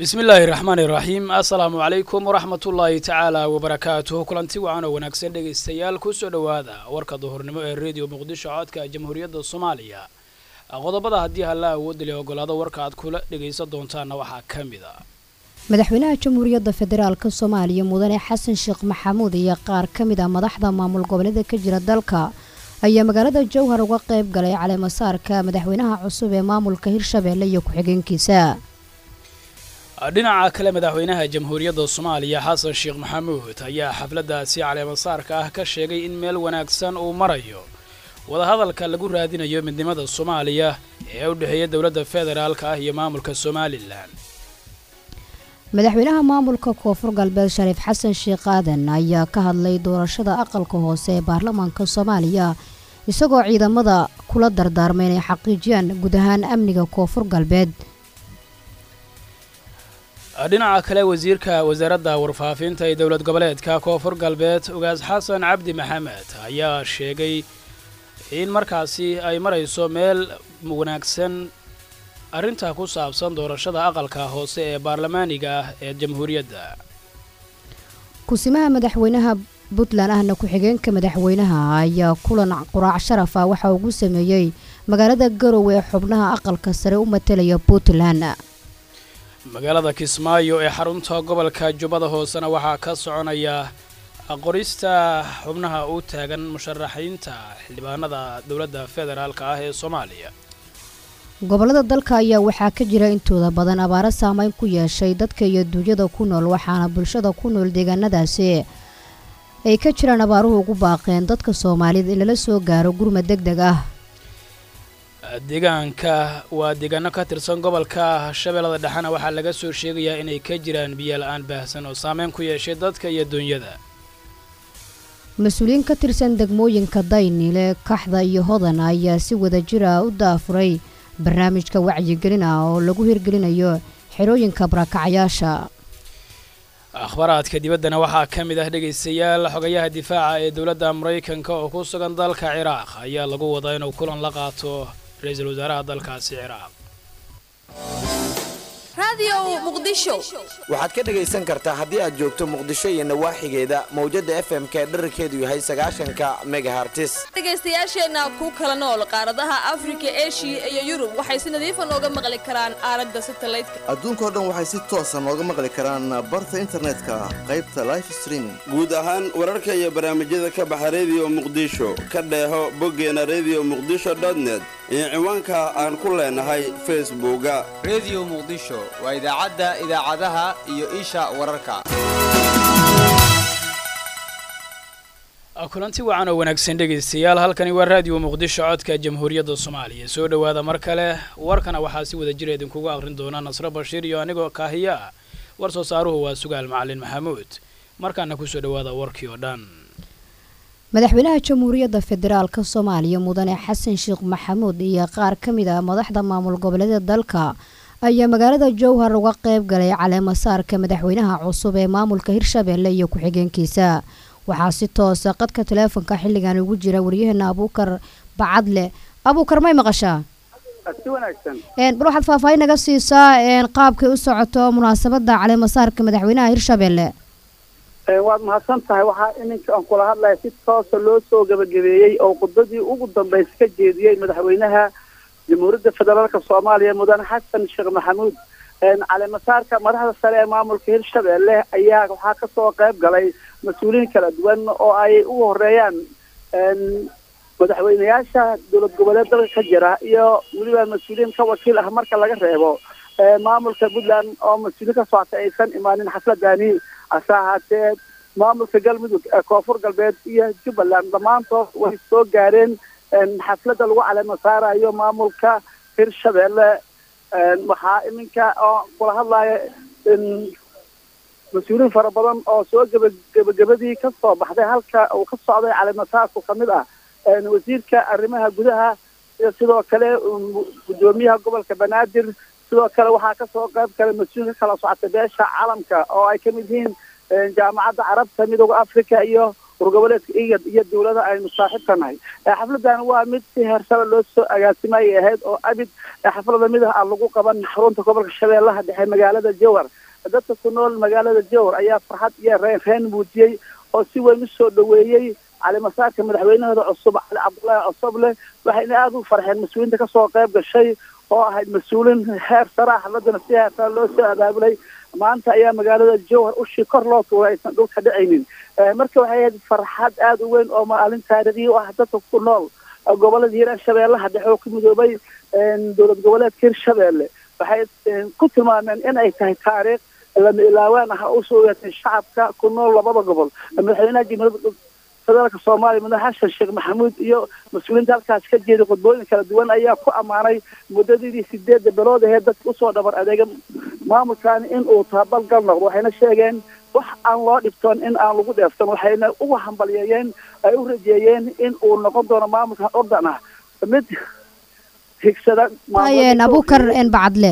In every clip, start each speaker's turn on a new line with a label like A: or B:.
A: bismi illaahi raxmaani iraxiim assalaamu calaykum waraxmatullaahi tacaala wabarakaatuh kulanti wacan oo wanaagsan dhegaystayaal kusoo dhowaada warka duhurnimo ee rediyo muqdisho codka jamhuuriyadda soomaaliya qodobada haddii halla awoodda le ogolaado warka aad kula dhegaysan doontaanna waxaa ka mid a
B: madaxweynaha jamhuuriyadda federaalka soomaaliya mudane xasan sheekh maxamuud iyo qaar ka mid a madaxda maamul goboleeda ka jira dalka ayaa magaalada jowhar uga qayb galay caleemasaarka madaxweynaha cusub ee maamulka hirshabeelle iyo ku-xigeenkiisa
A: dhinaca kale madaxweynaha jamhuuriyadda soomaaliya xasan sheekh maxamuud ayaa xafladdaasi caleemasaarka ah ka sheegay in meel wanaagsan uu marayo wadahadalka lagu raadinayo midnimada soomaaliya ee u dhexeeya dowladda federaalka ah iyo maamulka somalilan
B: madaxweynaha maamulka koonfur galbeed shariif xasan sheekh aadan ayaa ka hadlay doorashada aqalka hoose ee baarlamaanka soomaaliya isagoo ciidamada kula dardaarmay inay xaqiijiyaan guud ahaan amniga koonfur galbeed
A: dhinaca kale wasiirka wasaaradda warfaafinta ee dowlad goboleedka koonfur galbeed ugaas xasan cabdi maxamed ayaa sheegay in markaasi ay marayso meel wanaagsan arrinta ku saabsan doorashada aqalka hoose ee baarlamaaniga ah ee jamhuuriyadda
B: kusimaha madaxweynaha puntland ahna ku-xigeenka madaxweynaha ayaa kulan quraac sharaf ah waxa ugu sameeyey magaalada garowe ee xubnaha aqalka sare u matalaya puntland
A: magaalada kismaayo ee xarunta gobolka jubbada hoosena waxaa ka soconaya qorista xubnaha u taagan musharaxiinta xildhibaanada dowladda federaalka ah ee soomaaliya
B: gobollada dalka ayaa waxaa ka jira intooda badan abaaro saameyn ku yeeshay dadka iyo duunyada ku nool waxaana bulshada ku nool deegaanadaasi ay ka jiraan abaaruhu ugu baaqeen dadka soomaalida in lala soo gaaro gurmad deg deg ah
A: deegaanka waa deegaano ka tirsan gobolka shabeellada dhexena waxaa laga soo sheegayaa inay ka jiraan biyo la-aan baahsan oo saameyn ku yeeshay dadka iyo duunyada
B: mas-uuliyiin ka tirsan degmooyinka daynile kaxda iyo hodan ayaa si wada jir ah u daafuray barnaamijka wacyigelin ah oo lagu hirgelinayo xerooyinka barakacyaasha
A: akhbaraadka dibaddana waxaa ka mid ah dhegaystayaal xogayaha difaaca ee dowladda maraykanka oo ku sugan dalka ciraaq ayaa lagu wadaa inuu kulan la qaato ra-iisul wasaaraha dalkaasi ciraaq
C: waxaad ka dhegaysan kartaa haddii aad joogto muqdisho iyo nawaaxigeeda mawjadda f m ka dherarkeedu yahay sagaashanka megahartis
D: dhegaystayaasheenna ku kala nool qaaradaha afrika eshiya iyo yurub waxay si nadiifa nooga maqli karaan aalada satalaydka
E: adduunkao dhan waxay si toosa nooga maqli karaan barta internetka qaybta life streaming
F: guud ahaan wararka iyo barnaamijyada ka baxa rediyo muqdisho ka dheeho boggeena rediyo muqdisho dotnet iyo ciwaanka aan ku leenahay facebooka
G: rediyo muqdisho waa idaacadda idaacadaha iyo isha wararka
A: kulanti wacan oo wanaagsan dhegaystayaal halkani waa raadiyo muqdisho codka jamhuuriyadda soomaaliya soo dhowaada mar kale warkana waxaa si wada jira idinkugu aqrin doona nasro bashiir iyo anigoo kaahiya ah war soo saaruhu waa sugaal macalin maxamuud markaana kusoo dhowaada warkii oo dhan
B: madaxweynaha jamhuuriyadda federaalka soomaaliya mudane xasan sheekh maxamuud iyo qaar ka mid ah madaxda maamul goboleeda dalka ayaa magaalada jowhar uga qayb galay caleemasaarka madaxweynaha cusub ee maamulka hirshabeelle iyo ku-xigeenkiisa waxaa si toosa qadka taleefonka xilligan ugu jira waryaheena abuukar bacadle abuukar may maqashaa bal waxaad faahfaahin naga siisaa qaabkay u socoto munaasabada caleemasaarka madaxweynaha hirshabeelle
H: waad mahadsan tahay waxaa iminka aan kula hadlaya si toosa loo soo gebagabeeyey oo khudbadii ugu dambaysa ka jeediyey madaxweynaha jamhuuriyadda federaalka soomaaliya mudane xasan sheekh maxamuud caleemasaarka madaxda sare ee maamulka hirshabeelle ayaa waxaa kasoo qayb galay mas-uuliyiin kala duwan oo ay ugu horeeyaan madaxweyneyaasha dowlad goboleed dalka ka jira iyo weliba mas-uuliyiin ka wakiil ah marka laga reebo maamulka puntland oo mas-uuliin ka socota aysan imaanin xafladani hase ahaatee maamulka galmudug koonfur galbeed iyo jubbaland dhammaantood way soo gaareen xafladda lagu caleema saarayo maamulka hirshabeelle waxaa iminka oo kula hadlaya mas-uuliyiin fara badan oo soo geba gebagabadii ka soo baxday halka uu ka socday caleemasaarku ka mid ah wasiirka arrimaha gudaha iyo sidoo kale guddoomiyaha gobolka banaadir sidoo kale waxaa kasoo qayb galay mas-uul ka kala socota beesha caalamka oo ay ka mid yihiin jaamacadda carabta midooda africa iyo urgoboleedka igad iyo dowlada aynu saaxiibka nahay xafladan waa mid si heersare loo soo agaasimayay ahayd oo abid xaflada mid ah aan lagu qaban xarunta gobolka shabeellaha dhexe magaalada jowhar dadka ku nool magaalada jowhar ayaa farxad iyo reen reen muujiyey oo si weyn u soo dhoweeyey calimasaarka madaxweynahooda cusub cali cabdullaahi cosoble waxayna aada u farxeen mas-uuliyiinta kasoo qayb gashay oo ahayd mas-uuliin heer sare ah xafladana si heer sare loo soo abaabulay maanta ayaa magaalada jowhar ushii kor loo tuuray aysan dhulka dhacaynin marka waxay ahayd farxad aada u weyn oo maalin taariikhi u ah dadka ku nool gobolada hiiraan shabeellaha dhexe oo ku midoobay dowlad goboleedka hirshabeelle waxay ku tilmaameen in ay tahay taariikh lama ilaawaan ah oo usoo yeetay shacabka ku nool labada gobol madaxweynaha jimhuriyadda federaalka soomaaliya madax xasan sheekh maxamuud iyo mas-uuliyiinta halkaas ka jeeday khudbooyin kala duwan ayaa ku ammaanay muddadii sideedda bilood ahee dadka usoo dhabar adeega maamulkaani in uu tababalgal noqdo waxayna sheegeen wax aan loo dhibtoon in aan lagu dheefsan waxayna ugu hambalyeeyeen ay u rajeeyeen in uu noqon doono maamulkan ordan ah mid higsada
B: ayeen abukar een bacadle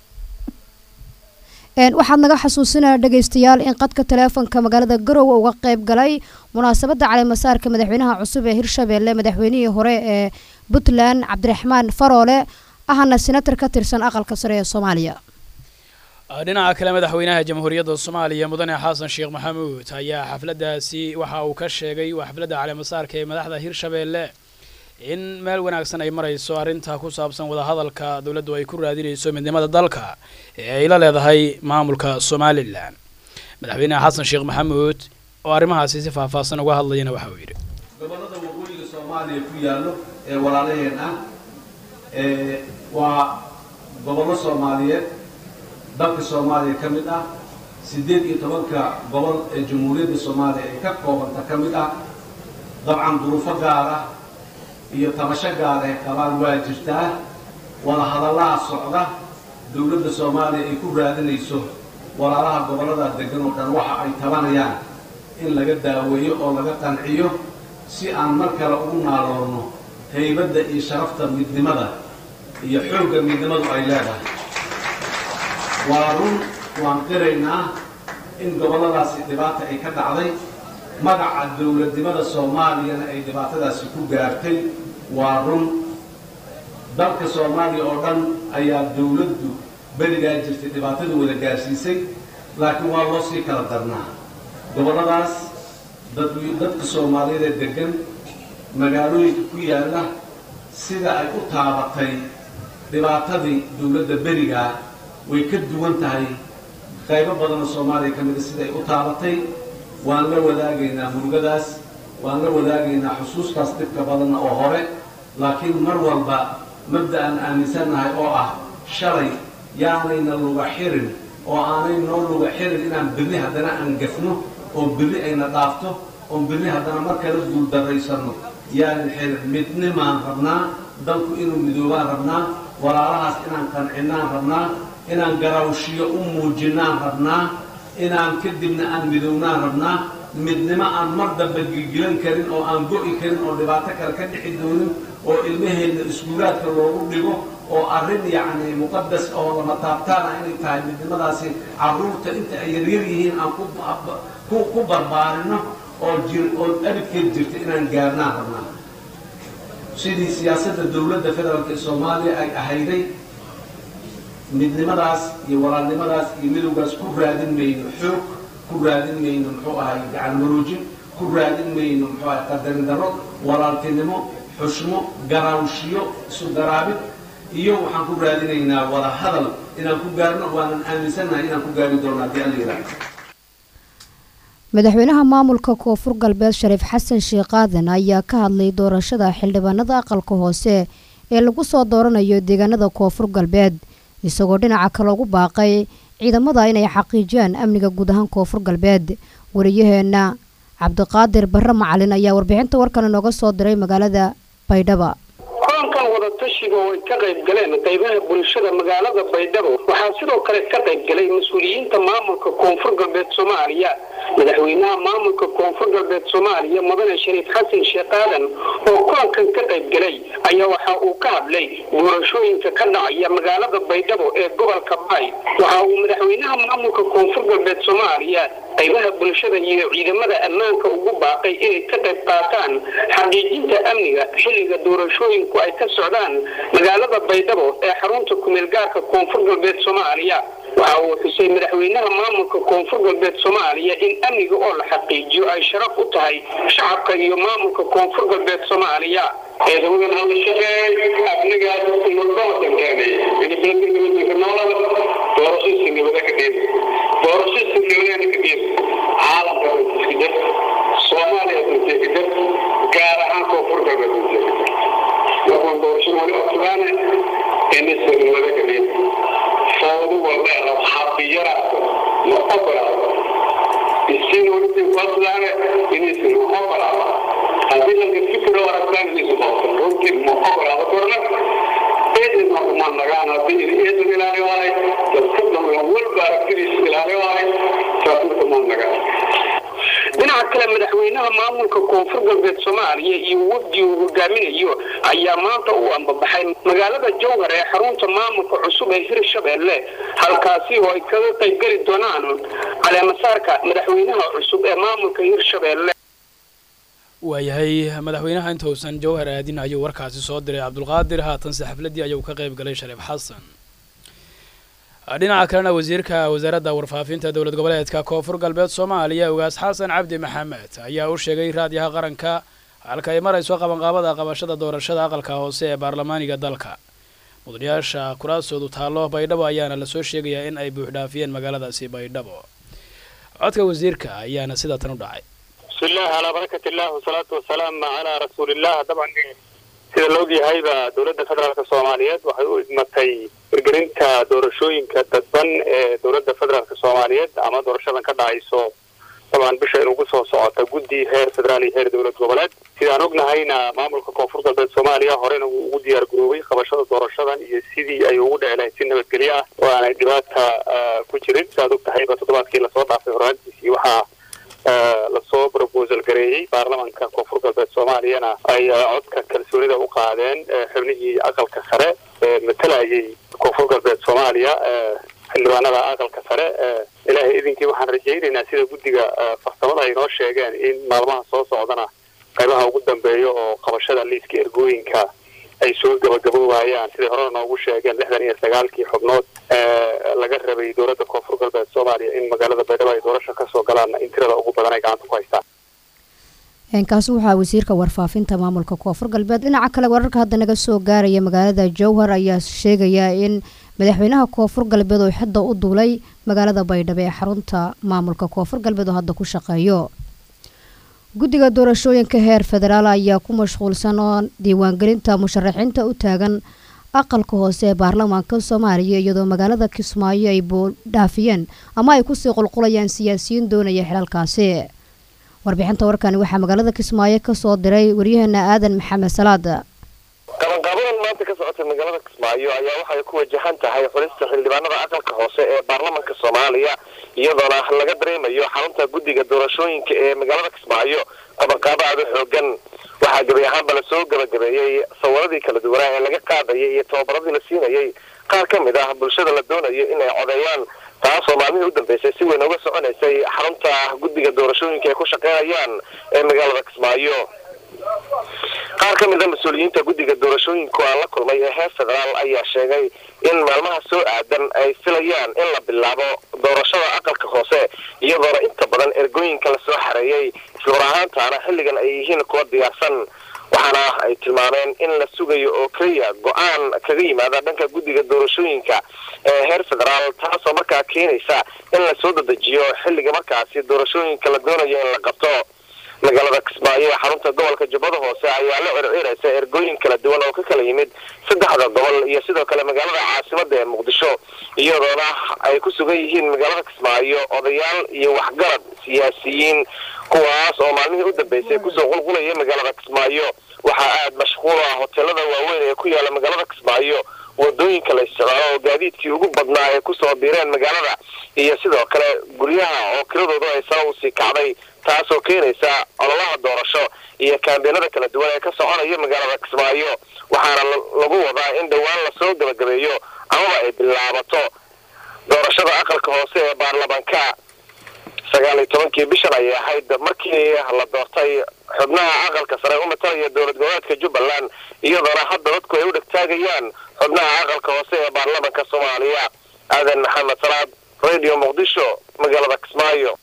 B: waxaad naga xasuusinaya dhegaystayaal in qadka taleefonka magaalada garowe uga qayb galay munaasabadda caleemasaarka madaxweynaha cusub ee hirshabeelle madaxweynihii hore ee puntland cabdiraxmaan faroole ahna senatar ka tirsan aqalka sare ee soomaaliya
A: dhinaca kale madaxweynaha jamhuuriyadda soomaaliya mudane xasan sheekh maxamuud ayaa xafladdaasi waxa uu ka sheegay waa xafladda caleemasaarka ee madaxda hirshabeelle in meel wanaagsan ay marayso arrinta ku saabsan wadahadalka dowladdu ay ku raadinayso midnimada dalka ee ay la leedahay maamulka somalilan madaxweynaha xasan sheekh maxamuud oo arrimahaasi si faahfaahsan uga hadlayana waxa uu yidhi
I: gobollada waqooyiga soomaaliya ku yaallo ee walaalaheen ah waa gobollo soomaaliyeed dalka soomaaliya ka mid ah siddeed iyo tobanka gobol ee jamhuuriyadda soomaaliya ay ka koobanta ka mid ah dabcan duruufo gaar ah iyo tabasho gaar ee qabaan waa jirtaa wada hadallaha socda dowladda soomaaliya ay ku raadinayso walaalaha gobollada degan oo dhan waxa ay tabanayaan in laga daaweeyo oo laga qanciyo si aan mar kale ugu naaloorno haybadda iyo sharafta midnimada iyo xoogga midnimadu ay leedahay waa run waan qiraynaa in gobolladaasi dhibaata ay ka dhacday magaca dowladnimada soomaaliyana ay dhibaatadaasi ku gaartay waa run dalka soomaaliya oo dhan ayaa dowladdu berigaa jirtay dhibaatada wada gaarsiisay laakiin waa loo sii kala darnaa gobolladaas dad dadka soomaaliyeed ee deggan magaalooyinka ku yaalla sida ay u taabatay dhibaatadii dowladda berigaa way ka duwan tahay qaybo badanoo soomaaliya ka mida sida ay u taabatay waan la wadaagaynaa murugadaas waan la wadaagaynaa xusuustaas dhibka badanna oo hore laakiin mar walba mabda aan aaminsannahay oo ah shalay yaanayna luga xirin oo aanay noo luga xirin inaan birri haddana aan gafno oo birri ayna dhaafto oon birri haddana mar kala guuldarraysanno yaanan xirin midnimaan rabnaa dalku inuu midoobaan rabnaa walaalahaas inaan qancinnaan rabnaa inaan garawshiyo u muujinnaan rabnaa inaan kadibna aan midownaan rabnaa midnimo aan mar dambe gilgilan karin oo aan go'i karin oo dhibaato kale ka dhixi doonin oo ilmaheenna iskuulaadka loogu dhigo oo arrin yacni muqadas oo lama taabtaan ah inay tahay midnimadaasi carruurta inta ay yaryar yihiin aan ku ku barbaarino oo jir oo abidkeed jirta inaan gaarnaan rabnaa sidii siyaasadda dowladda federaalk ee soomaaliya ay ahayday midnimadaas iyo walaalnimadaas iyo midowgaas ku raadin mayno xoog ku raadin mayno muxuu ahay gacan maroojin ku raadin mayno muxuu ahay qadarin darro walaaltinimo xushmo garaawshiyo isu garaabid iyo waxaan ku raadinaynaa wada hadal inaan ku gaarno waanan aaminsannahay inaan ku gaari doono haddii alla yidhaahdo
B: madaxweynaha maamulka koonfur galbeed shariif xasan sheekh aadan ayaa ka hadlay doorashada xildhibaanada aqalka hoose ee lagu soo dooranayo deegaanada koonfur galbeed isagoo dhinaca kale ugu baaqay ciidamada inay xaqiijiyaan amniga guud ahaan koonfur galbeed wariyaheenna cabdiqaadir barre macalin ayaa warbixinta warkan inooga soo diray magaalada baydhaba
J: kulankan wada wadatashiga oo ay ka qayb galeen qaybaha bulshada magaalada baydhabo waxaa sidoo kale ka qayb galay mas-uuliyiinta maamulka koonfur galbeed soomaaliya madaxweynaha maamulka koonfur galbeed soomaaliya mudane shariif xasan sheekh aadan oo kulankan ka qayb galay ayaa waxa uu ka hadlay doorashooyinka ka dhacaya magaalada baydhabo ee gobolka baay waxa uu madaxweynaha maamulka koonfur galbeed soomaaliya qaybaha bulshada iyo ciidamada ammaanka ugu baaqay inay ka qayb qaataan xaqiijinta amniga xilliga doorashooyinku ay ka socdaan magaalada baydhabo ee xarunta kumeel gaarka koonfur galbeed soomaaliya waxa uu xusay madaxweynaha maamulka koonfur galbeed soomaaliya in amniga oo la xaqiijiyo ay sharaf u tahay shacabka iyo maamulka koonfur galbeed soomaaliya ciidamadan hada shaqeey amnigaas noloda doorasho sinimada ka dhiib doorasho sinimada ka dhiib caalamka iska jir soomaaliya iska jir gaar ahaan koonfur galbeed iska jir waxaan doorasho wali ogtaane in sinimada ka dhiib foodu walba xabiyaraas ma ogolaado isin wali ogtaane in sinimada ogolaado haddii lanka fikiro aragtaan inaysu qabto runtii ma ogolaado korna eedin ma nagaan haddii eedin ilaali waahay dadka dhammaan walba aragtidiis ilaali waahay saasmarka ma nagaan dhinaca kale madaxweynaha maamulka koonfur galbeed soomaaliya iyo wafdi uu hogaaminayo ayaa maanta u ambabaxay magaalada jowhar ee xarunta maamulka cusub ee hirshabeelle halkaasi oo ay kaga qaybgeli doonaan caleemasaarka madaxweynaha cusub ee maamulka hirshabeelle
A: waayahay madaxweynaha intuusan jowhar aadin ayuu warkaasi soo diray cabdulqaadir haatanse xafladdii ayuu ka qayb galay shariif xasan dhinaca kalena wasiirka wasaaradda warfaafinta dowlad goboleedka koonfur galbeed soomaaliya ugaas xasan cabdi maxamed ayaa u sheegay raadiyaha qaranka halka ay marayso qabanqaabada qabashada doorashada aqalka hoose ee baarlamaaniga dalka mudanayaasha kuraasoodu taallo baydhabo ayaana lasoo sheegayaa in ay buuxdhaafiyeen magaaladaasi baydhabo codka wasiirka ayaana sida tan u dhacay
K: بسم الله على بركة الله والصلاة والسلام على رسول الله طبعا sida la ogyahayba dowladda federaalka soomaaliyeed waxay u idmatay hirgelinta doorashooyinka dadban ee dowladda federaalka soomaaliyeed ama doorashadan ka dhacayso dabcan bisha inugu soo socota guddi heer federaal iyo heer dowlad goboleed sidaan ognahayna maamulka koonfur galbeed soomaaliya horena wuu ugu diyaar garoobay qabashada doorashadan iyo sidii ay ugu dhici lahayd si nabadgelyo ah oo aanay dhibaata ku jirin sidaad og tahayba toddobaadkii lasoo dhaafay horaantiisii waxaa lasoo proposal gareeyey baarlamanka koonfur galbeed soomaaliyana ay codka kalsoonida u qaadeen xubnihii aqalka sare ee matalayay koonfur galbeed soomaaliya xildhibaanada aqalka sare ilaahay idinkii waxaan rajaynaynaa sida guddiga farsamada ay noo sheegeen in maalmaha soo socdana qaybaha ugu dambeeya oo qabashada liiska ergooyinka ay soo gabagaboobayaan siday horena noogu sheegeen lixdan iyo sagaalkii xubnood laga rabay dowladda koonfur galbeed soomaaliya in magaalada baydhabo ay doorasho kasoo galaan in tirada ugu badan ay gacanta ku haystaan
B: kaasi waxaa wasiirka warfaafinta maamulka koonfur galbeed dhinaca kale wararka hadda naga soo gaaraya magaalada jowhar ayaa sheegaya in madaxweynaha koonfur galbeed oo xidda u duulay magaalada baydhabo ee xarunta maamulka koonfur galbeed oo hadda ku shaqeeyo guddiga doorashooyinka heer federaal ayaa ku mashquulsan oo diiwaangelinta musharaxiinta u taagan aqalka hoose ee baarlamaanka soomaaliya iyadoo magaalada kismaayo ay boodhaafiyeen ama ay kusii qulqulayaan siyaasiyiin doonaya xilalkaasi warbixinta warkani waxaa magaalada kismaayo kasoo diray waryaheena aadan maxamed salaad
L: qabanqaabadan maanta ka socotay magaalada kismaayo ayaa waxay ku wajahan tahay xulista xildhibaanada aqalka hoose ee baarlamanka soomaaliya iyadoona laga dareemayo xarunta guddiga doorashooyinka ee magaalada kismaayo qabanqaabo aada u xoogan waxaa gebi ahaanba lasoo gabagabeeyey sawiradii kala duwanaa ee laga qaadayay iyo tababaradii la siinayay qaar ka mid ah bulshada la doonayo in ay codeeyaan taasoo maalmihii u dambeysay si weyn uga soconaysay xarunta guddiga doorashooyinka ay ku shaqeynayaan ee magaalada kismaayo qaar ka mid a mas-uuliyiinta guddiga doorashooyinka aan la kulmay ee heer federaal ayaa sheegay in maalmaha soo aadan ay filayaan in la bilaabo doorashada aqalka hoose iyadoona inta badan ergooyinka lasoo xareeyey isluur ahaantaana xilligan ay yihiin kuwa diyaarsan waxaana ay tilmaameen in la sugayo oo keliya go-aan kaga yimaada dhanka guddiga doorashooyinka ee heer federaal taasoo markaa keenaysa in lasoo dedejiyo xilliga markaasi doorashooyinka la doonayo in la qabto magaalada kismaayo ee xarunta gobolka jubbada hoose ayaa la circiraysa ergooyin kala duwan oo ka kala yimid saddexda gobol iyo sidoo kale magaalada caasimada ee muqdisho iyadoona ay ku sugan yihiin magaalada kismaayo odayaal iyo waxgarad siyaasiyiin kuwaas oo maalmihii u dambeysay kusoo qulqulaya magaalada kismaayo waxaa aada mashquul ah hoteelada waaweyn ee ku yaala magaalada kismaayo wadooyinka la isticmaalo oo gaadiidkii ugu badnaa ay kusoo biireen magaalada iyo sidoo kale guryaha oo kiradoodu ay sare usii kacday taasoo keenaysa ololaha doorasho iyo kaambeenada kala duwan ee ka soconaya magaalada kismaayo waxaana lagu wadaa in dhowaan lasoo gabagabeeyo amaba ay bilaabato doorashada aqalka hoose ee baarlamaanka sagaal iyo tobankii bishan ayay ahayd markii la doortay xubnaha aqalka sare u matalaya dowlad goboleedka jubbaland iyadoona hadda dadku ay u dhegtaagayaan xubnaha aqalka hoose ee baarlamanka soomaaliya aadan maxamed salaad radio muqdisho magaalada kismaayo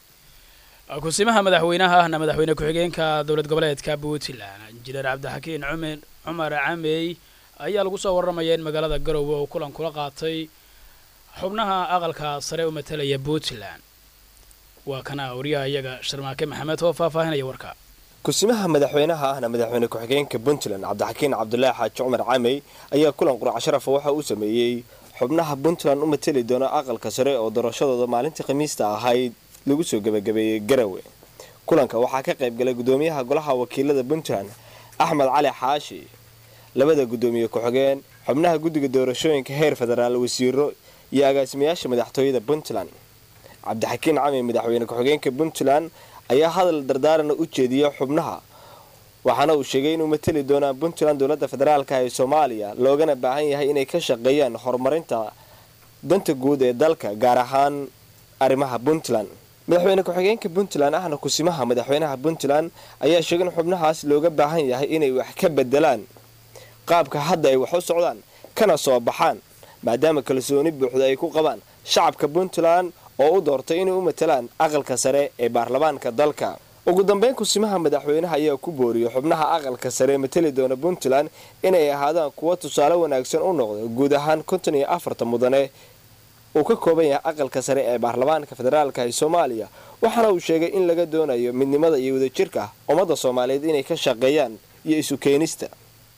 A: kusimaha madaxweynaha ahna madaxweyne ku-xigeenka dowlad goboleedka puntland injineer cabdixakiin cumer cumar camey ayaa lagu soo warramaya in magaalada garowe uu kulan kula qaatay xubnaha aqalka sare u matalaya puntland waa kana wariyaha iyaga sharmaake maxamed oo faahfaahinaya warka
M: kusimaha madaxweynaha ahna madaxweyne ku-xigeenka puntland cabdixakiin cabdulaahi xaaji cumar camey ayaa kulan qurac sharafa waxa uu sameeyey xubnaha puntland u matali doona aqalka sare oo doorashadooda maalintii khamiista ahayd lagu soo gebagabeeyey garawe kulanka waxaa ka qayb galay gudoomiyaha golaha wakiilada puntland axmed cali xaashi labada gudoomiye ku-xigeen xubnaha guddiga doorashooyinka heer federaal wasiiro iyo agaasimayaasha madaxtooyada puntland cabdixakiin cami madaxweyne ku-xigeenka puntland ayaa hadal dardaarana u jeediyay xubnaha waxaana uu sheegay inuu matali doonaa puntland dowladda federaalka ee soomaaliya loogana baahan yahay inay ka shaqeeyaan horumarinta danta guud ee dalka gaar ahaan arrimaha puntland madaxweyne ku-xigeenka puntland ahna kusimaha madaxweynaha puntland ayaa sheegay in xubnahaas looga baahan yahay inay wax ka bedelaan qaabka hadda ay wax u socdaan kana soo baxaan maadaama kalsooni buuxda ay ku qabaan shacabka puntland oo u doortay inay u matalaan aqalka sare ee baarlamaanka dalka ugu dambeyn kusimaha madaxweynaha ayaa ku booriyay xubnaha aqalka sare ee matali doona puntland inay ahaadaan kuwo tusaale wanaagsan u noqda guud ahaan konton iyo afarta mudane uu ka kooban yahay aqalka sare ee baarlamaanka federaalka ee soomaaliya waxaana uu sheegay in laga doonayo midnimada iyo wadajirka ummadda soomaaliyeed inay ka shaqeeyaan iyo isu keenista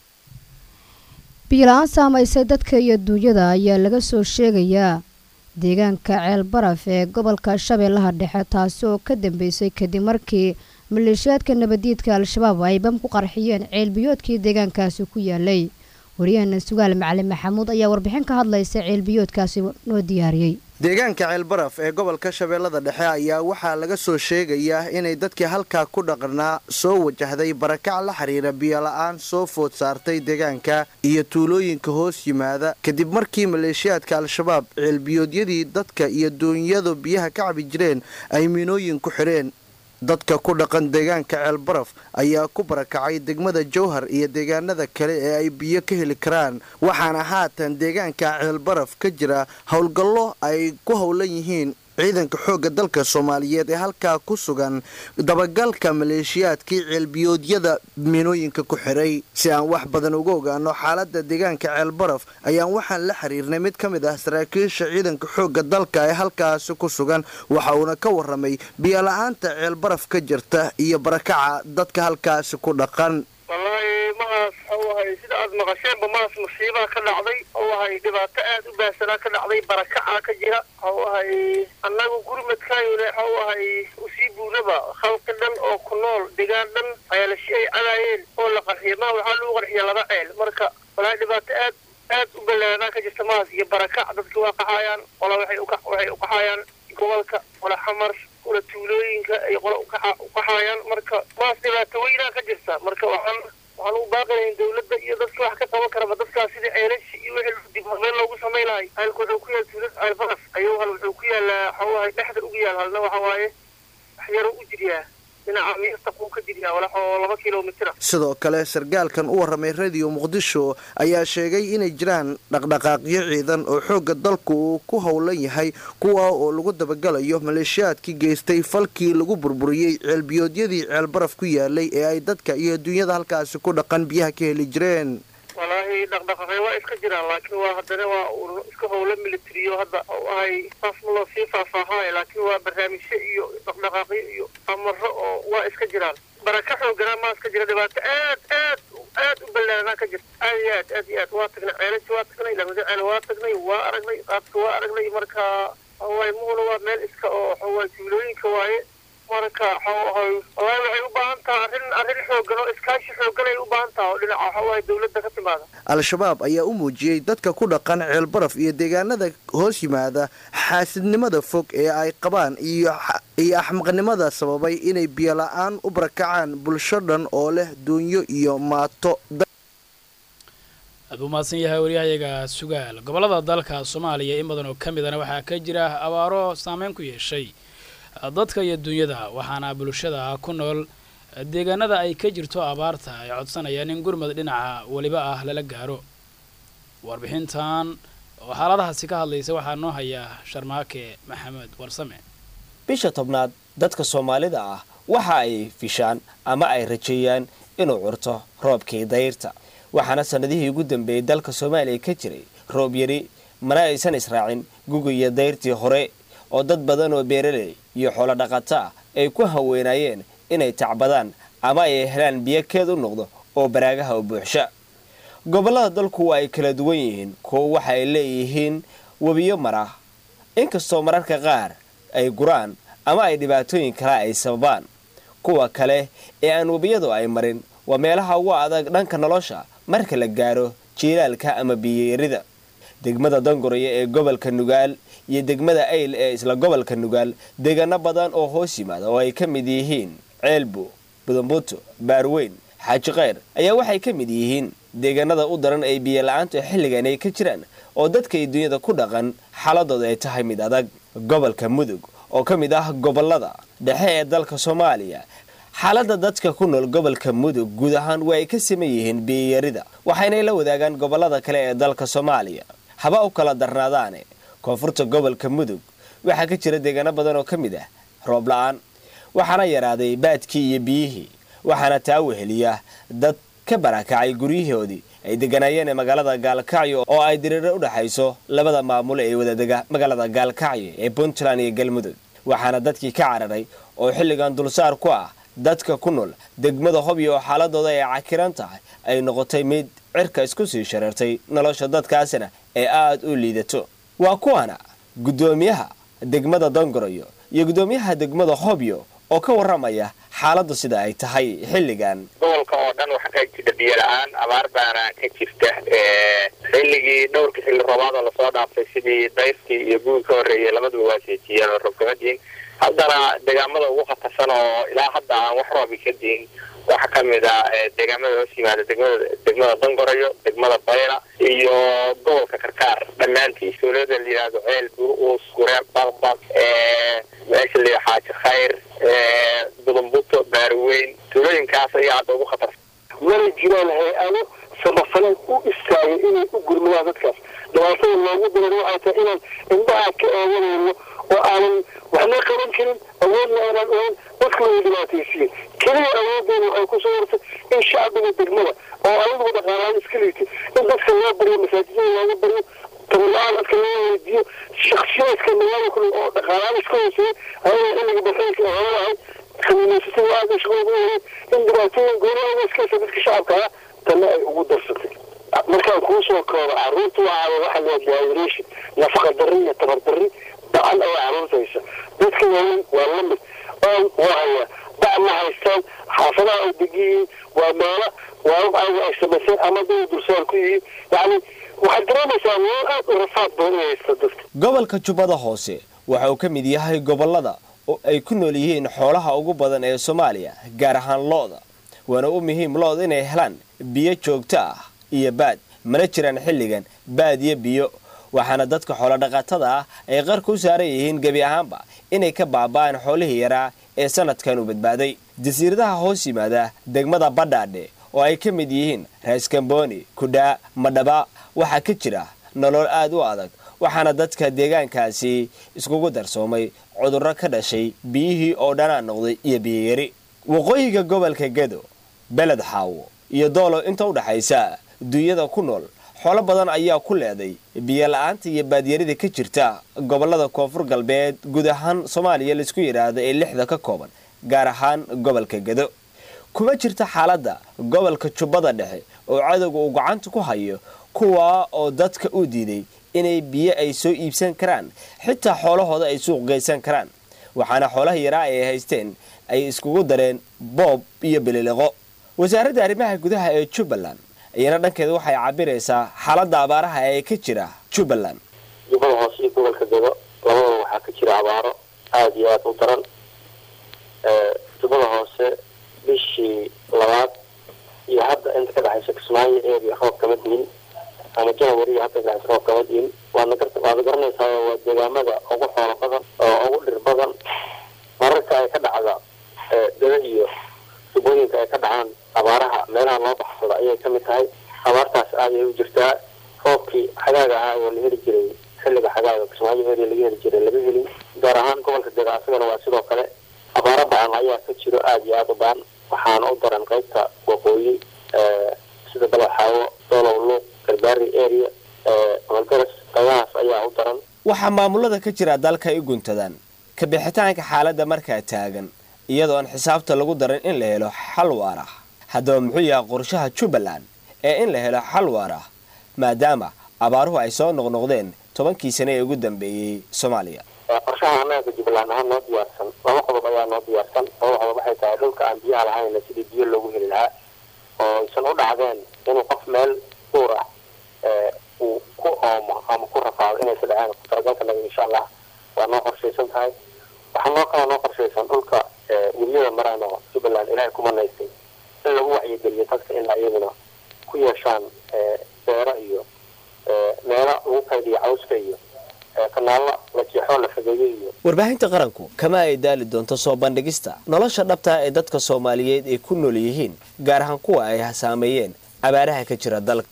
B: biyo-la-aan saamaysay dadka iyo duunyada ayaa laga soo sheegayaa deegaanka ceel baraf ee gobolka shabeellaha dhexe taasi oo ka dambeysay kadib markii maleeshiyaadka nabadiidka al-shabaab ay bam ku qarxiyeen ceelbiyoodkii deegaankaasi ku yaalay wariyahana sugaal macalin maxamuud ayaa warbixin ka hadlaysa ceelbiyoodkaasi noo diyaariyey
N: deegaanka ceelbaraf ee gobolka shabeellada dhexe ayaa waxaa laga soo sheegayaa inay dadkii halkaa ku dhaqnaa soo wajahday barakac la xiriira biyola-aan soo food saartay deegaanka iyo tuulooyinka hoos yimaada kadib markii maleeshiyaadka al-shabaab ceelbiyoodyadii dadka iyo doonyadu biyaha ka cabi jireen ay miinooyin ku xidheen dadka ku dhaqan deegaanka ceelbaraf ayaa ku barakacay degmada jowhar iyo deegaanada kale ee ay biyo ka heli karaan waxaana haatan deegaanka ceelbaraf ka jira howlgallo ay ku howlan yihiin ciidanka xoogga dalka soomaaliyeed ee halkaa ku sugan dabagalka maleeshiyaadkii ceelbiyoodyada miinooyinka ku xiray si aan wax badan uga ogaano xaaladda deegaanka ceelbaraf ayaan waxaan la xiriirnay mid ka mid ah saraakiisha ciidanka xoogga dalka ee halkaasi ku sugan waxa uuna ka waramay biyola-aanta ceelbaraf ka jirta iyo barakaca dadka halkaasi ku dhaqan
O: wallaahi mahaas waxau ahay sida aada maqasheenba mahaas musiibaa ka dhacday waxau ahay dhibaato aada u baahsanaa ka dhacday barakacaa ka jira waxau ahay annagu gurmadkaayole waxau ahay usii buunaba khalqi dhan oo ku nool degaan dhan ceelashi ay cadaayeen oo la qarxiya maha waxaa lagu qarxiya laba ceel marka wallaahi dhibaato aad aad u ballaaranaa ka jirta mahaas iyo barakac dadka waa qaxaayaan qola waxay waxay u qaxaayaan gobolka qola xamar qola tuulooyinka ay qola uqaxaayaan marka maas dhibaato weynaa ka jirta marka waxaan waxaan u baaqinayn dawladda iyo dadka wax ka qaban karaba dadkaas sidii ceelashi iyo wixii dib meel loogu samay lahay halka wuxuu ku yaal tuulad ceelbaraf ayuu hal wuxuu ku yaalaa waxau ahay dhexda ugu yaal halna waxa waaye wax yaroo u jiryaa dhinaca miirta quu ka jiryaa walax oo laba kilomitira
N: sidoo kale sargaalkan u warramay radiyo muqdisho ayaa sheegay inay jiraan dhaqdhaqaaqyo ciidan oo xoogga dalku uu ku howlan yahay kuwa oo lagu dabagalayo maleeshiyaadkii geystay falkii lagu burburiyey ceelbiyoodyadii ceelbaraf ku yaalay ee ay dadka iyo adduunyada halkaasi ku dhaqan biyaha ka heli jireen
O: walaahi dhaqdhaqaaqyo waa iska jiraan laakiin waa haddana waa uu iska howlo militariyo hadda u ahay saas ma loo sii faahfaahaayo laakiin waa barnaamijyo iyo dhaqdhaqaaqyo iyo amaro oo waa iska jiraan baraka xooganaa maa iska jira dhibaato aad aad aad u ballaaranaa ka jirta aad iyo aad aad iyo aad waa tagnay ceelashi waa tagnay lamada ceel waa tagnay waa aragnay qaadka waa aragnay marka waay muhuna waa meel iska oo waxawaay tuulooyinka waaye marka waxawahay wallaahi waxay u baahan tahay arrin arrin xoogan oo iskaashi xoogan ay u baahan tahay oo dhinaca waxawahay dawladda ka timaada
N: al-shabaab ayaa u muujiyey dadka ku dhaqan ceelbaraf iyo deegaanada hoos yimaada xaasidnimada fog ee ay qabaan iyo iyo axmaqnimada sababay inay biyola-aan u barakacaan bulsho dhan oo leh duunyo iyo maato
A: aad buu mahadsan yahay waryahayaga sugaal gobollada dalka soomaaliya in badan oo ka midana waxaa ka jira abaaro saameyn ku yeeshay dadka iyo dunyada waxaana bulshada ku nool deegaanada ay ka jirto abaarta ay codsanayaan in gurmad dhinaca weliba ah lala gaaro warbixintan oo xaaladahaasi ka hadlaysa waxaa noo hayaa sharmaake maxamed warsame
M: bisha tobnaad dadka soomaalida ah waxa ay fishaan ama ay rajeeyaan inuu curto roobkii dayrta waxaana sannadihii ugu dambeeyey dalka soomaaliya ka jiray roob yari mana aysan israacin gugiyo dayrtii hore oo dad badan oo beeraley iyo xoolo dhaqato ah ay ku haweenayeen inay tacbadaan ama ay helaan biyo keed u noqdo oo baraagaha u buuxsha gobollada dalku waa ay kala duwan yihiin kuwo waxa ay leeyihiin webiyo mara inkastoo mararka qaar ay guraan ama ay dhibaatooyin kale ay sababaan kuwa kale ee aan webiyadu ay marin waa meelaha ugu adag dhanka nolosha marka la gaaro jiilaalka ama biyoyarida degmada dangoraya ee gobolka nugaal iyo degmada ayl ee isla gobolka nugaal deegaano badan oo hoos yimaada oo ay ka mid yihiin ceelbo budambuto baarweyn xaaji kheyr ayaa waxay ka mid yihiin deegaanada u daran ay biyola-aantu xilligan ay ka jiraan oo dadka iyo dunyada ku dhaqan xaaladooda ay tahay mid adag gobolka mudug oo ka mid ah gobolada dhexe ee dalka soomaaliya xaaladda dadka ku nool gobolka mudug guud ahaan waa ay ka saman yihiin biyoyarida waxaynay la wadaagaan gobolada kale ee dalka soomaaliya haba u kala darnaadaane koonfurta gobolka mudug waxaa ka jira deegaano badan oo ka mid ah roob la-aan waxaana yaraaday baadkii iyo biyihii waxaana taa weheliya dad ka barakacay guryahoodii ay deganaayeen ee magaalada gaalkacyo oo ay diriiro u dhexayso labada maamul ee wadadega magaalada gaalkacyo ee puntland iyo galmudug waxaana dadkii ka cararay oo xilligan dulsaar ku ah dadka ku nool degmada hobyo oo xaaladooda ay cakiran tahay ay noqotay mid cirka isku sii shareertay nolosha dadkaasina ee aada u liidato waa kuwana guddoomiyaha degmada dangoroyo iyo guddoomiyaha degmada hobyo oo ka warramaya xaaladdu sida ay tahay xilligan
K: gobolka oo dhan waxaa ka jirta biyo la-aan abaar baana ka jirta xilligii dhowrka xilli roobaadoo lasoo dhaaftay sidii dayrkii iyo gugi ka horreeyay labaduba waa seejiyeen oo roobkamadiin haddana deegaamada ugu khatarsan oo ilaa hadda aan wax roobi ka diin waxaa ka mid ah deegaamada hoos yimaada degmada degmada dangorayo degmada bayla iyo gobolka karkaar dhammaantii sooliyada la yidhaahdo ceel bur-uus guree baqbaq meesha la yidhaha xaaji khayr budumbuto baariweyn tuulooyinkaas ayaa hadda ugu khatarsan
P: mana jiraan hay-ado samafaleed u istaagay inay u gurmadaan dadkaas dhibaatada loogu diran waxay tahay inaan indhaha ka eeganayno oo aanan waxna qaban karin awoodna aanan ogeyn dadka way dhibaataysiin keliya awoodeeda waxay ku soo hortay in shacbiga degmada oo ayaduba dhaqaalaan iska liitay in dadka loo baryo masaajidada looga baryo tabarla-aan dadka loo weydiiyo shaksiyaadka magaalada kule oo dhaqaalaan iska hooseeyay ayaga xilliga baxeynka hore ahay kamiinaysatada aada shaqada ugu wareeg in dhibaatooyin goolaha iskaysa dadka shacabka ah tanna ay ugu darsatay markaan kuu soo koobo caruurta waxaa waxa la dehydration nafaqa darri iyo tabar darri dacan ayaa caruurtaysa dadka waaweyn waa la mid oon waa hayaa dac ma haystaan xaafadaha ay degan yihiin waa meelo waabab ayaga ay samayseen ama day dulsaar ku yihiin yacni waxaad dareemaysaa meel aad u rafaad badan inay haysta dadka
M: gobolka jubbada hoose waxa uu ka mid yahay gobollada oo ay ku nool yihiin xoolaha ugu badan ee soomaaliya gaar ahaan lo-da waana u muhiim lo-da inay helaan biyo joogto ah iyo baad mana jiraan xilligan baad iyo biyo waxaana dadka xoolodhaqatada ah ay qarka u saaran yihiin gebi ahaanba inay ka baaba'aan xoolihii yaraa ee sanadkan u badbaaday jasiiradaha hoos yimaada degmada badhaadhe oo ay ka mid yihiin raaskamboni kudhaa madhaba waxaa ka jira nolol aad u adag waxaana dadka deegaankaasi iskugu darsoomay cudurro ka dhashay biyihii oo dhanaa noqday iyo biyoyari waqooyiga gobolka gedo beled xaawo iyo doolo inta u dhaxaysa duunyada ku nool xoolo badan ayaa ku leeday biyo la-aanta iyo baadyarida ka jirta gobolada koonfur galbeed guud ahaan soomaaliya laisku yidhaahdo ee lixda ka kooban gaar ahaan gobolka gedo kuma jirta xaaladda gobolka jubbada dhexe oo cadowga uu gacanta ku hayo kuwaa oo dadka u diiday inay biyo ay soo iibsan karaan xitaa xoolahooda ay suuq geysan karaan waxaana xoolaha yaraa ay haysteen ay iskugu dareen boob iyo beliliqo wasaaradda arrimaha gudaha ee jubbaland iyana dhankeeda waxay cabiraysaa xaaladda abaaraha ee ka jira jubbaland
Q: jubbada hoose iyo gobolka dego labadaba waxaa ka jira abaaro aada iyo aada u daran jubbada hoose bishii labaad iyo hadda inta ka dhexaysa kismaayo area roob kama diin ama janawari iyo hadda ka dhexaysa roob kama diin waadna gar waadna garanaysaa waa deegaamada ugu xoolo badan oo ugu dhir badan mararka ay ka dhacda dada iyo tubooyinka ay ka dhacaan abaaraha meelaha loo baxsado ayay ka mid tahay abaartaas aad ay u jirtaa roobkii xagaaga ahaa oo la heli jiray xilliga xagaaga kismaayo area laga heli jiray laga helin gaar ahaan gobolka dega asagana waa sidoo kale abaaro bacan ayaa ka jiro aada iyo aada u badan waxaana u daran qaybta waqooyi sida balaxaawo dolow luuq garbaari area malgaras qaybahaas ayaa u daran
M: waxaa maamulada ka jira dalka ay guntadaan ka bixitaanka xaaladda markaa taagan iyadoo aan xisaabta lagu darin in la helo xal waar ah haddaba muxuu yahay qorshaha jubbaland ee in la helo xal waar ah maadaama abaaruhu ay soo noqnoqdeen tobankii sane ee ugu dambeeyey soomaaliya
Q: qorshaha annaga jubbaland ahaan noo diyaarsan laba qodob ayaa noo diyaarsan laba qodob waxay tahay dhulka aan biyaha lahayna sidii biyo loogu heli lahaa oo aysan u dhacdeen inuu qof meel duur ah uu ku oomo ama ku rafaado inaysa dhaceen kutalagalkanaga insha allah waa noo qorshaysan tahay waxaa noo kala noo qorshaysan dhulka weliyada maraan oo jubbaland ilaahay ku manaystay in lagu wacyigeliyo dadka in ayaguna ku yeeshaan beero iyo meelo lagu kaydiyo cawska iyo kanaalo la jeexoo la fageeyo iyo
M: warbaahinta qaranku kama ay daali doonto soo bandhigista nolosha dhabta ee dadka soomaaliyeed ay ku nool yihiin gaar ahaan kuwa ay saameeyeen abaaraha ka jira dalka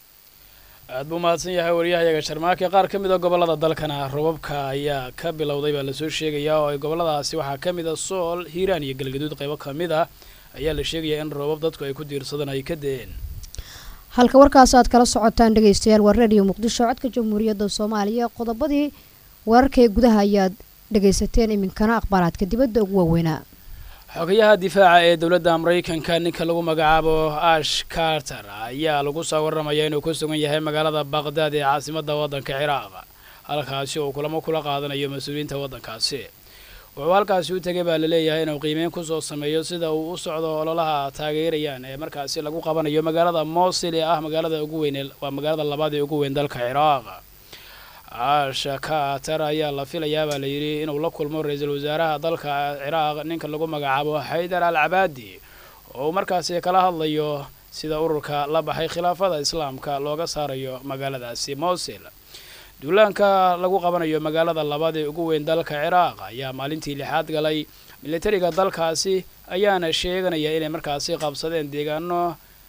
A: aad buu mahadsan yahay waryahayaga sharmaake qaar ka mid a gobollada dalkana robabka ayaa ka bilowday baa lasoo sheegayaa oo ay gobolladaasi waxaa ka mid a sool hiiraan iyo galgaduud qaybo ka mid ah ayaa la sheegayaa in roobab dadku ay ku diirsadaan ay ka da-een
B: halka warkaas aad kala socotaan dhegaystayaal waa radio muqdisho codka jamhuuriyadda soomaaliya qodobadii wararka ee gudaha ayaad dhegaysateen iminkana akhbaaraadka dibadda ugu waaweynaa
A: xogayaha difaaca ee dowladda maraykanka ninka lagu magacaabo ash carter ayaa lagu soo warramaya inuu ku sugan yahay magaalada baqdaad ee caasimadda waddanka ciraaq halkaasi uu kulamo kula qaadanayo mas-uuliyiinta waddankaasi wuxuu halkaasi u tegay baa laleeyahay inuu qiimeyn kusoo sameeyo sida uu u socdo ololaha taageerayaan ee markaasi lagu qabanayo magaalada mosil ee ah magaalada ugu weyn waa magaalada labaad ee ugu weyn dalka ciraaq aasha kaatar ayaa la filayaa baa layidhi inuu la kulmo ra-iisul wasaaraha dalka ciraaq ninka lagu magacaabo xaydar al cabaadi oo uu markaasi kala hadlayo sida ururka la baxay khilaafada islaamka looga saarayo magaaladaasi mosil duulaanka lagu qabanayo magaalada labaad ee ugu weyn dalka ciraaq ayaa maalintii lixaad galay militariga dalkaasi ayaana sheeganaya inay markaasi qabsadeen deegaano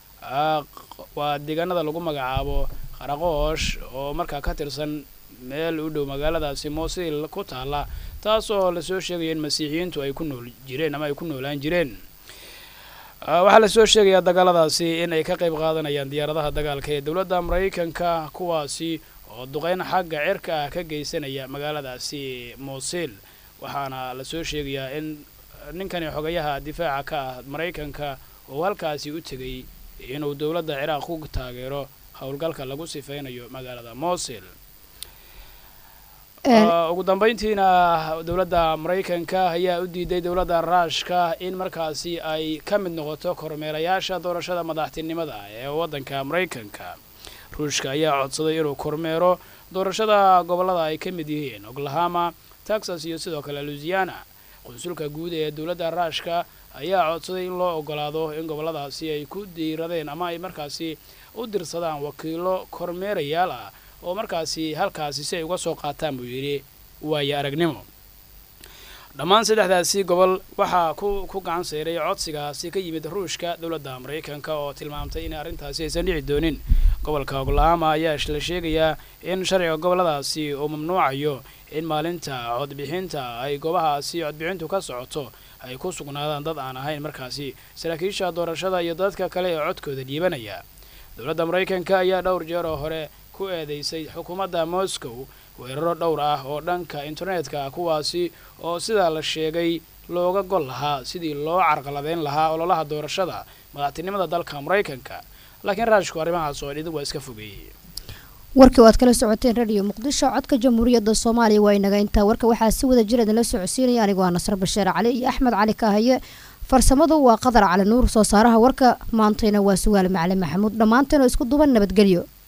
A: waa deegaanada lagu magacaabo qaraqoosh oo markaa ka tirsan meel u dhow magaaladaasi mosil ku taala taasoo lasoo sheegaya in masiixiyiintu ay ku nool jireen ama ay ku noolaan jireen waxaa lasoo sheegayaa dagaaladaasi in ay ka qayb qaadanayaan diyaaradaha dagaalka ee dowladda maraykanka kuwaasi oo duqeyn xagga cirka ah ka geysanaya magaaladaasi mosil waxaana lasoo sheegayaa in ninkani xogayaha difaaca ka ah maraykanka uu halkaasi u tegay inuu dowladda ciraaq ku taageero howlgalka lagu sifeynayo magaalada mosil ugu dambeyntiina dowladda maraykanka ayaa u diiday dowladda ruushka in markaasi ay ka mid noqoto kormeerayaasha doorashada madaxtinimada ee waddanka maraykanka ruushka ayaa codsaday inuu kormeero doorashada gobollada ay ka mid yihiin oklahoma texas iyo sidoo kale louisiana qunsulka guud ee dowladda ruushka ayaa codsaday in loo ogolaado in gobolladaasi ay ku diiradeen ama ay markaasi u dirsadaan wakiilo kormeerayaal ah oo markaasi halkaasi si ay uga soo qaataan buu yidhi waayo aragnimo dhammaan saddexdaasi gobol waxaa ku ku gacan seyray codsigaasi ka yimid ruushka dowladda maraykanka oo tilmaamtay in arrintaasi aysan dhici doonin gobolka oklahoma ayaa la sheegayaa in sharciga gobolladaasi uu mamnuucayo in maalinta codbixinta ay goobahaasi codbixintu ka socoto ay ku sugnaadaan dad aan ahayn markaasi saraakiisha doorashada iyo dadka kale ee codkooda dhiibanaya dowladda maraykanka ayaa dhowr jeer oo hore ku eedeysay xukuumadda moscow weeraro dhowr ah oo dhanka internetka ah kuwaasi oo sidaa la sheegay looga gol lahaa sidii loo carqaladeyn lahaa ololaha doorashada madaxtinimada dalka maraykanka laakiin raashku arrimahaas oo dhidib waa iska fogeeyey
B: warkii oo aad kala socoteen radio muqdisho codka jamhuuriyadda soomaaliya waa inaga intaa warka waxaa si wada jir idinla socodsiinaya anigoo ah nasre basheer cali iyo axmed cali kaahaye farsamadu waa qadar cali nuur soo saaraha warka maantayna waa sugaal macalin maxamuud dhammaanteen oo isku duban nabadgelyo